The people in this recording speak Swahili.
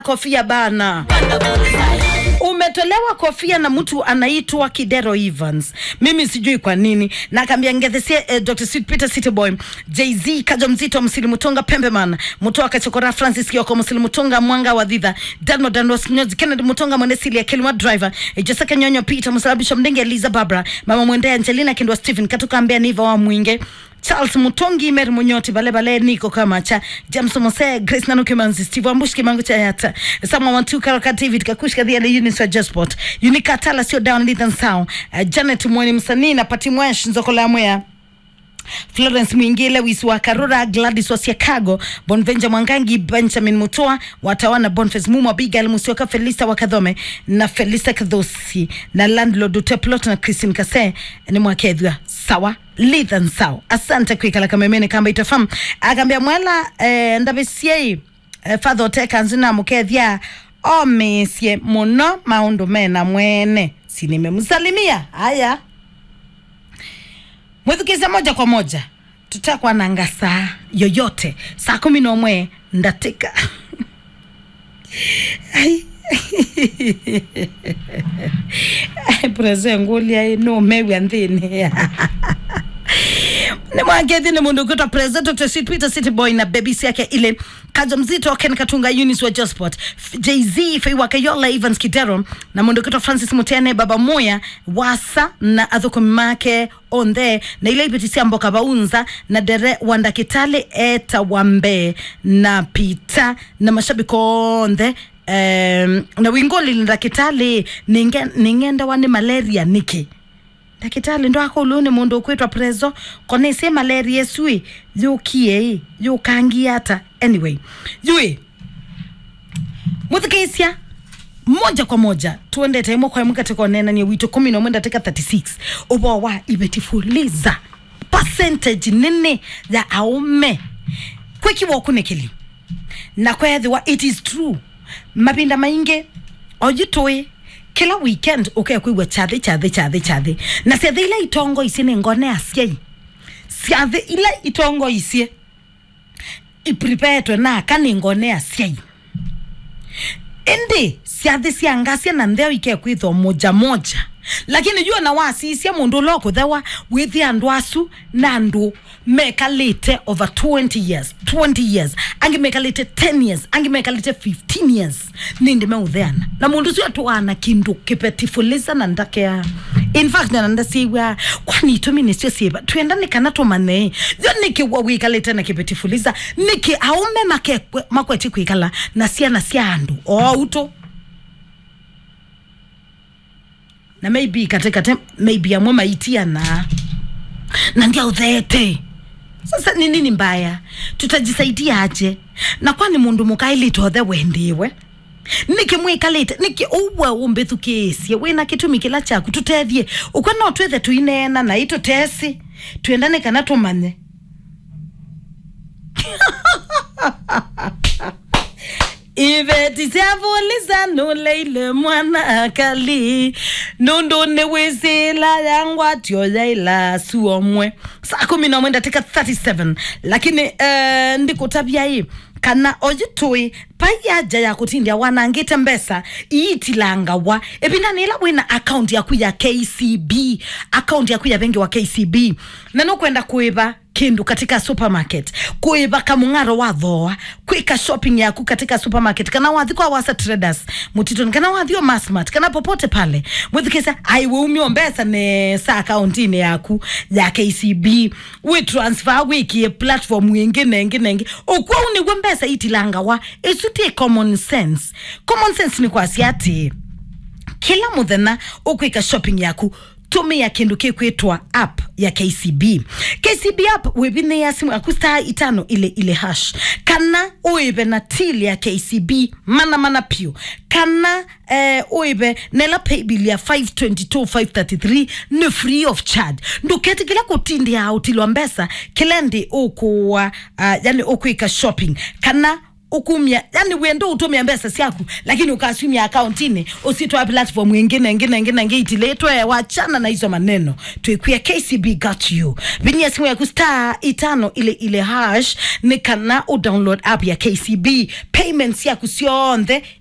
kofia bana umetolewa kofia na mtu anaitwa Kidero Evans. Mimi sijui kwa nini, na akaambia ngethesie eh, Dr. Sweet Peter City Boy, Jay-Z Kajo Mzito, Msili Mutonga, Pembeman Mutoa Kachokora, Francis Kioko, Msili Mutonga, Mwanga wa Dhidha, Dano Dano Sinyozi, Kennedy Mutonga, Mwende Silia, Kilima Driver, eh, Jessica Nyonyo, Peter Musalabisha Mdenge, Eliza Barbara, Mama Mwende, Angelina Kindwa, Stephen Katuka, Ambia Niva wa Mwinge Charles Mutongi, Mary Munyoti, Bale Bale, Niko Kamacha, James Mose, Grace Nanuke Manzi, Steve Ambush Kimangu cha Yata, Samuel Wantu, Karaka David, Kakushka Dhia, Eunice wa Jasport, Unika Tala, sio down, Lithan Sound, uh, Janet Mweni Msanii na Pati Mwesh, Nzoko la Mwea, Florence Mwingile, Wisi wa Karura, Gladys wa Siakago, Bonvenja Mwangangi, Benjamin Mutoa, Watawana, Boniface Mumo, Abigail Musioka, Felista Wakadhome na Felista Kadhosi na landlord Uteplot na Christine Kase ni mwakethwa sawa lithan sawa asante kwikala kamemene kamba itafam akambia mwela eh, ndabisiei eh, father oteka nzina mukethia omisie muno maundu mena mwene sinimemsalimia haya mwithukiza moja kwa moja tutakwa nanga saa yoyote saa kumi na umwe ndatika Ai. Ai, prese ngulia no mewi anthini ni mwagethi ni mundu ukitwa president Dr. Sweet Peter City Boy na bebisi yake ile kaja mzito Ken Katunga Eunice wa Josport Jay-Z Feiwa Kayola Evans Kidero na mundu ukitwa Francis Mutene Baba Moya Wasa na athuko make onthe na ile ipitisia mboka baunza na dere wanda kitale eta wambe na pita na mashabiki onthe um, na wingoli ndakitali ninge, ningenda wani malaria niki ndakitali ndo akuluni mundu ukwitwa prezo kona ise malaria esui yukie yukangia ata anyway yui muthikisia moja kwa moja tuendete imwe kwa imwe katika onenania witu kumi na umwe ndatika 36 ubo wa ibetifuliza percentage nene ya aume kwikiwa okunikili na kwethiwa it is true mapinda maingi ojitui kila weekend ukekwigua chathi chathi chathi chathi na ciathi ila itongo ici ni ngone aciai ciathi ila itongo icie iprepetwe naka ni ngone aciai indi ciathi cia ngacia na ntheo ikekwithwo moja moja lakini jua na wasiisia mundu ulo kuthewa withi andu asu na andu mekalite over 20 years 20 years angi mekalite 10 years angi mekalite 15 years nindi meutheana na mundu ucio atuana kindu kipetifuliza na ndakea in fact na ndasiwa kwani itumi nicio sieba twendani kana tumane yo nikiwa wikalite na kipetifuliza niki aume make makweti kwikala na ciana cia andu o uto na maybe katikate maybe amwe maitiana na ndia uthete sasa ni nini mbaya tutajisaidia aje na kwani mundu mukailitothe wendiwe nikimwikalite niki uwe umbithukiisie wina kitumi kila chaku tutethie ukwa no twethe tuinena na itutesi twendane kana tumanye iveti ciavuliza nuleile mwana akali nundu ni wisila yangwatio yaila suomwe saa kumi na mwenda tika 37 lakini uh, ndikutavyai kana ojitui paiyaja ya kutindia wanangite mbesa iitilangawa ipindani ila wina akaunti yaku ya kcb akaunti yaku ya bengi wa kcb na nukwenda kuiva kindu katika supermarket kuiva kamung'aro wa thoa kwika shopping yaku katika supermarket kana wathi kwa wasa traders mutitoni kana wathi o masmart kana popote pale mwithikisa aiwe umio mbesa ne sa akaunti-ini yaku ya kcb wi transfer wikie platform wingi nengi nengi ukwa unigwe mbesa itilangawa isutie common sense common sense ni kwasi ati kila muthenya ukwika shopping yaku tumia kindu kikwitwa app ya kcb kcb app wivine ya simu yaku star itano ile ile hash kana uive na till ya kcb mana mana pio kana eh, uive nela paybill ya 522 533 ni free of charge nduketi kila kutindia utilwa mbesa kilendi ukuwa uh, yani ukuika shopping kana ukumia yani wendo utumia mbesa siaku lakini ukasumia akaunti usitwa platform ingine ingine ingine ngeitiletwe wachana na hizo maneno tuikuya kcb got you vinia simu yaku star itano ile ile hash ni kana udownload app ya kcb payments yaku sionthe